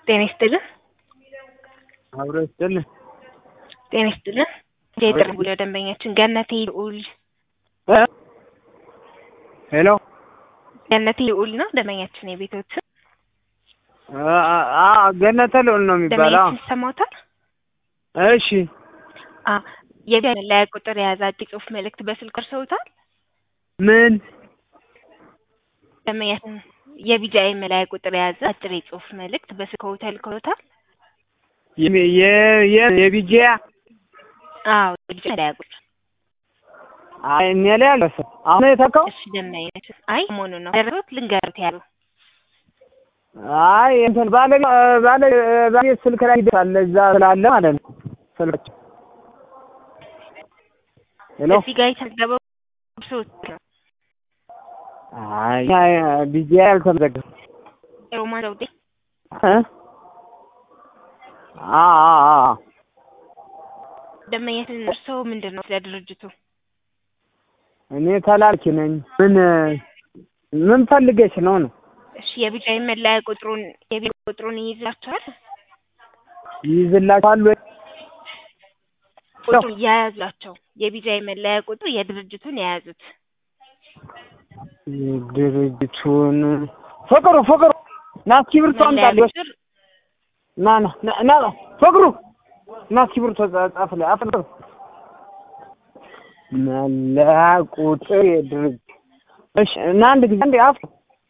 ጤና ይስጥልን። አብሮ ይስጥልን። ጤና ይስጥልን። የጥሪ ወደ ደንበኛችን ገነቴ ልዑል እ ሄሎ ገነቴ ልዑል ነው ደንበኛችን የቤቶች አ- አ- ገነተ ልዑል ነው የሚባለው። ደንበኛችን ይሰማዎታል? እሺ አ የቢያ መለያ ቁጥር የያዘ አጭር ጽሑፍ መልእክት በስልክ ደርሰውታል? ምን ደንበኛችን የቢጃይ መለያ ቁጥር የያዘ አጭር የጽሑፍ መልእክት በስልክ ተልከውታል? የሚ- የ- የ- የቢጂያ አዎ የቢጃይ መለያ ቁጥር አይ እኔ ላይ አልደረሰም። አሁን የተካው እሺ ደንበኛችን አይ መሆኑ ነው ደረሱት ልንገሩት ያሉ አይ እንትን ባለ ባለ ባለ ስልክ ላይ ይደርሳል እዛ ስላለ ማለት ነው ስልካቸው ሄሎ እዚህ ጋር የተመዘገበው ሰዎች ነው አይ ቢጂያ አልተመዘገበም ሮማን ዘውዴ እ አ አ አ ደንበኛችን እርስዎ ምንድን ነው ስለ ድርጅቱ እኔ ተላልኪ ነኝ። ምን ምን ፈልገሽ ነው ነው? እሺ የቢጃይ መለያ ቁጥሩን የቢሮ ቁጥሩን ይይዛቸዋል ይይዝላችኋል ወይ? ቁጥሩን የያዟቸው የቢጃይ መለያ ቁጥሩ የድርጅቱን የያዙት ድርጅቱን ፍቅሩ ፍቅሩ ና እስክሪብቶ መለያ አምጣልኝ። ቁጥር ና ና ና ና ፍቅሩ ና እስክሪብቶ ጻፍልኝ። አፍልቅ መለያ ቁጥር የድርጅት እሺ እና አንድ ጊዜ አንዴ አፍ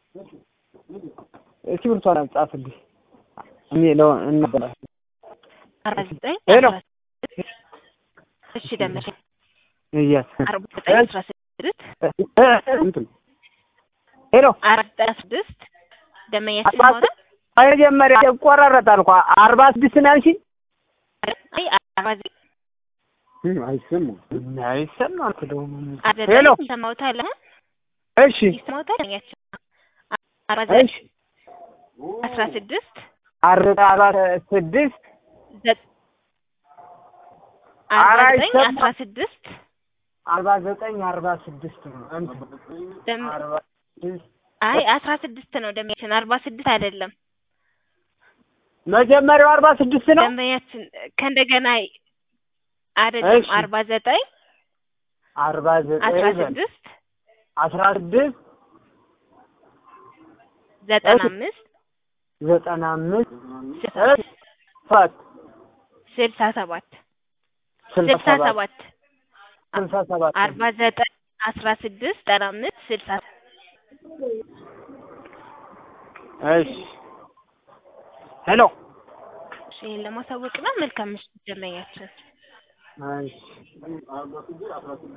እስክሪብቶ ጻፍልኝ የሚለው እናበላ አርባ ዘጠኝ ሄሎ። አስራ ስድስት እሺ ደመቀ እያስ አርባ ዘጠኝ አስራ ስድስት እንትን ሄሎ አርባ ዘጠኝ አስራ ስድስት ደመኛችን አስራ ማውራት መጀመሪያ ይቆራረጣል እኮ አርባ ስድስት ነው ያልሽኝ? አይ አርባ ዘጠኝ አይሰማም አይሰማም እኮ ደግሞ አርባ ሄሎ ዘጠኝ ይሰማዎታል አሁን እሺ ይሰማዎታል ደመኛችን አርባ ዘጠኝ እሺ አስራ ስድስት አርባ አርባ ስድስት ዘ- ኧረ አርባ ዘጠኝ አይሰማም። አስራ ስድስት አርባ ዘጠኝ አርባ ስድስት ነው እንትን ደም- አርባ ስድስት አይ አስራ ስድስት ነው ደንበኛችን አርባ ስድስት አይደለም መጀመሪያው አርባ ስድስት ነው ደንበኛችን ከእንደገና አይደለም እሺ። አርባ ዘጠኝ አርባ ዘጠኝ አስራ በል። ስድስት አስራ ስድስት ዘጠና እሺ። አምስት ዘጠና አምስት ስልሳ እሺ ሰባት ስልሳ ሰባት ስልሳ ስልሳ ሰባት ሰባት ስልሳ ሰባት አርባ ዘጠኝ አስራ ስድስት ዘጠና አምስት ስልሳ እሺ ሄሎ እሺ ይሄን ለማሳወቅ ነው መልካም ምሽት ደንበኛችን እሺ